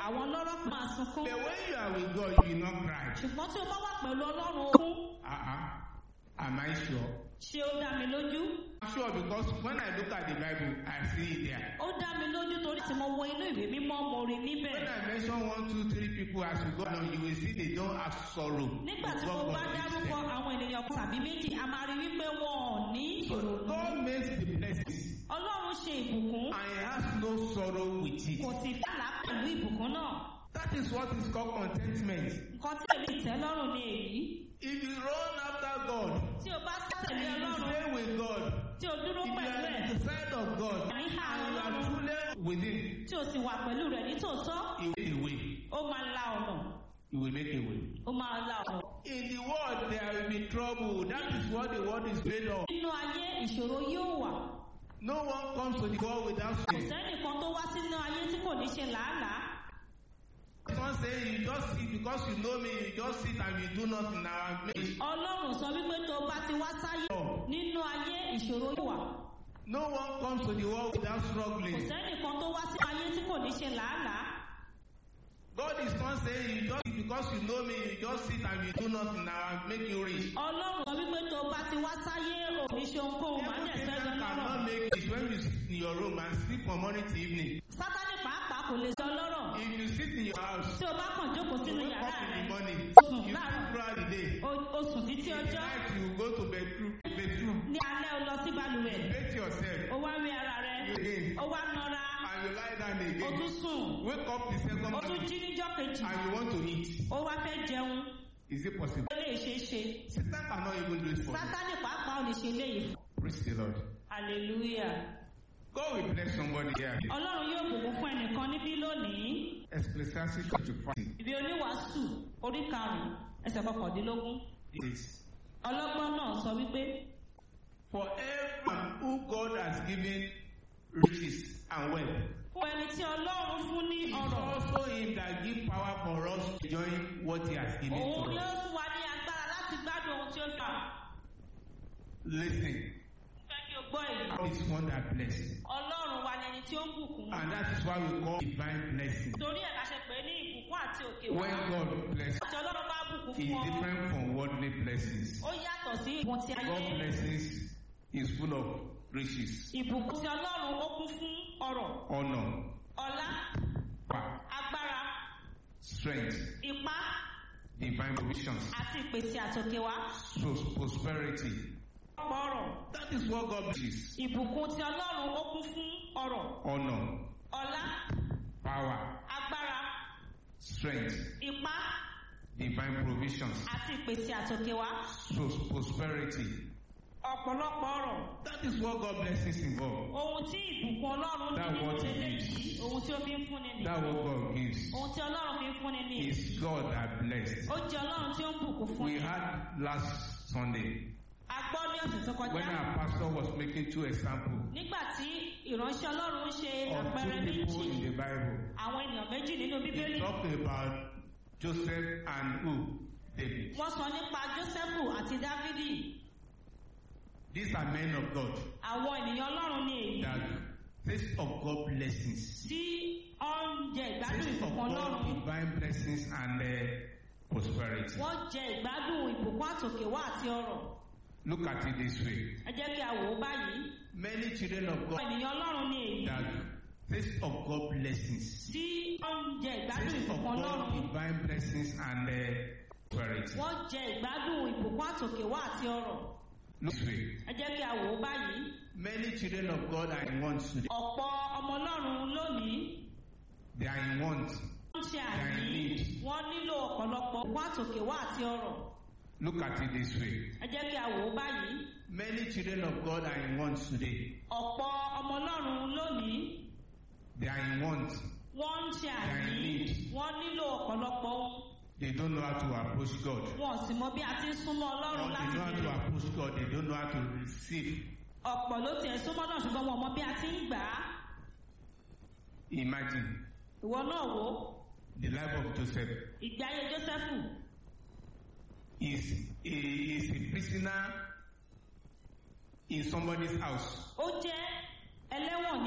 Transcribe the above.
àwọn ọlọ́rọ̀ máa sunkún But when you are with God, you will not cry. ṣùgbọ́n tí o bá wà pẹ̀lú ọlọ́run okun Uh-uh. Am I sure? ṣé ó dá mi lójú I'm sure because when I look at the Bible, I see it there. ó dá mi lójú torí tí mo wo inú ìwé mímọ́ mo rí níbẹ̀ When I mention one, two, three people as we go along, you will see they don't have sorrow. nígbà tí What mo bá God is dárúkọ saying. àwọn ènìyàn kan tàbí méjì a máa rí wípé wọn ò ní ìrònú God makes the blessings ọlọ́run ṣe ìbùkún and he has no sorrow with it. kò sì dàlá pẹ̀lú ìbùkún náà That is what is called contentment. nǹkan tí èmi ìtẹ́lọ́rùn ni èyí If you run after God, tí o bá tẹ̀lé if you ọlọ́run stay with God, tí o dúró if you pẹ̀lú are ẹ̀ at the side of God, Àní and ha you are Ọlọ́run. truly with Him, tí o sì wà pẹ̀lú rẹ̀ ní tòótọ́ He will make a way. ó máa la ọ̀nà He will make a way. ó máa la ọ̀nà. In the world, there will be trouble. That is what the world is made of. nínú ayé ìṣòro yóò wà No one comes to the world without kò sin. sẹ́nìkan tó wá sínú ayé tí kò ní ṣe làálàá Someone say you just sit because you know me, you just sit and you do nothing now. Make- ọlọ́run sọ wípé tó o bá ti wá sáyé nínú ayé ìṣòro yóò wà No one comes to the world without kò struggling. sẹ́nìkan tó wá sínú ayé tí kò ní ṣe làálàá God is not saying you just because you know me, you just sit and you do nothing now and make you rich. ọlọ́run sọ wípé tó o bá ti wá sáyé ò ní ṣe ohunkóhun máa ń Everything dẹ̀ that sẹ́jọ́ lọ́rọ̀ cannot make it when you sit in your room and sleep from morning to evening. sátánì pàápàá kò lè sọ lọ́rọ̀ If you sit in your house, tí o bá kàn jókòó you sínú wake yàrá up in rẹ the morning, sùn you láàárọ̀ sleep throughout the day. o- o sùn títí In the ọjọ́ night, you go to bedroom, bedroom, ní alẹ́ o lọ sí balùwẹ̀ bathe yourself, o wá rí ara rẹ again, o wá nọra and you lie down o again. tún sùn Wake up the second o tún morning jí níjọ́ kejì and you want to eat. o wá fẹ́ jẹun Is it possible? ó lè ṣeé ṣe Satan cannot even do it for you. sátánì pàápàá ò lè ṣe léyìí Praise the Lord. hallelujah God will bless somebody here. ọlọ́run yóò bùkún fún ẹnìkan níbí lónìí Ecclesiastes chapter 5 ìwé oníwàásù orí karùnún ẹsẹ̀ kọkàndínlógún is ọlọ́gbọ́n náà sọ wípé For everyone who God has given riches and wealth, fún ẹni tí ọlọ́run fún ní it's ọrọ̀ also Him that give power for us to join what He has given òun to ni ó us. fún wa ní agbára láti gbádùn ohun tí ó fà Listen, fẹ́ kí o gbọ́ èyí God is one that blesses. ọlọ́run wa ni ẹni tí ó ń bùkún And that is why we call divine blessing. torí ẹ̀ la ṣe pè é ní ìbùkún àti òkè wá When God blesses, tí ọlọ́run bá bùkún is fún ọ different from worldly blessings. ó yàtọ̀ sí ìbùkún ti ayé God blessings is full of riches, ìbùkún ti ọlọ́run ó kún fún ọrọ̀ honor, ọlá power, agbára strength, ipá divine provisions, àti ìpèsè àtòkè wá so prosperity. ọ̀pọ̀ ọrọ̀ That is what God blesses. ìbùkún ti ọlọ́run ó kún fún ọrọ̀ Honor, ọlá power, agbára strength, ipá divine provisions, àti ìpèsè àtòkè wá so prosperity. ọ̀pọ̀lọpọ̀ ọrọ̀ That is what God blessings involve. ohun tí ìbùkún ọlọ́run ní That nínú what it eléyìí ohun tí ó fi ń fúnni ni That what God gives ohun tí ọlọ́run fi ń fúnni ni is God that blessed. ó jẹ́ ọlọ́run tí ó ń bùkún fún We ni had last Sunday a gbọ́ ní ọ̀sẹ̀ tó kọjá when our pastor was making two examples nígbà tí ìránṣẹ́ ọlọ́run ń ṣe of àpẹẹrẹ two people méjì in the Bible. àwọn ènìyàn méjì nínú He bíbélì talked about Joseph and who? David. wọ́n sọ nípa jósẹ́fù àti dávidi These are men of God àwọn ènìyàn ọlọ́run ní èyí that taste of God blessings. tí ó ń jẹ ìgbádùn Taste of ìbùkún God ọlọ́run divine blessings and uh, prosperity. wọ́n jẹ ìgbádùn ìbùkún àtòkèwá àti ọrọ̀ Look at it this way. ẹ jẹ́ kí a wò ó báyìí Many children of àwọn God ènìyàn ọlọ́run ní èyí that taste of God blessings. tí ó ń jẹ ìgbádùn Taste of ìbùkún God ọlọ́run divine blessings and uh, prosperity. wọ́n jẹ ìgbádùn ìbùkún àtòkèwá àti ọrọ̀ Look this way. ẹ jẹ́ kí a wò ó báyìí Many children of God are in want today. ọ̀pọ̀ ọmọ ọlọ́run lónìí They are in want. wọ́n ṣe They are in àìní need. wọ́n nílò ọ̀pọ̀lọpọ̀ ìbùkún àtòkèwá àti ọrọ̀ Look at it this way. ẹ jẹ́ kí a wò ó báyìí Many children of God are in want today. ọ̀pọ̀ ọmọ ọlọ́run lónìí They are in want. wọ́n ń ṣe They are in àìní need. wọ́n nílò ọ̀pọ̀lọpọ̀ ohun They don't know how to approach God. wọn ò sì mọ bí a ti ń súnmọ́ Or ọlọ́run they láti know how to bẹ̀rẹ̀ approach God. They don't know how to receive. ọ̀pọ̀ ló tiẹ̀ súnmọ́ náà ṣùgbọ́n wọn ò mọ bí a ti ń gbà á Imagine ìwọ náà wò ó the life of Joseph. ìgbé ayé jósẹ́fù Is a, is a prisoner in somebody's house. ó jẹ́ ẹlẹ́wọ̀n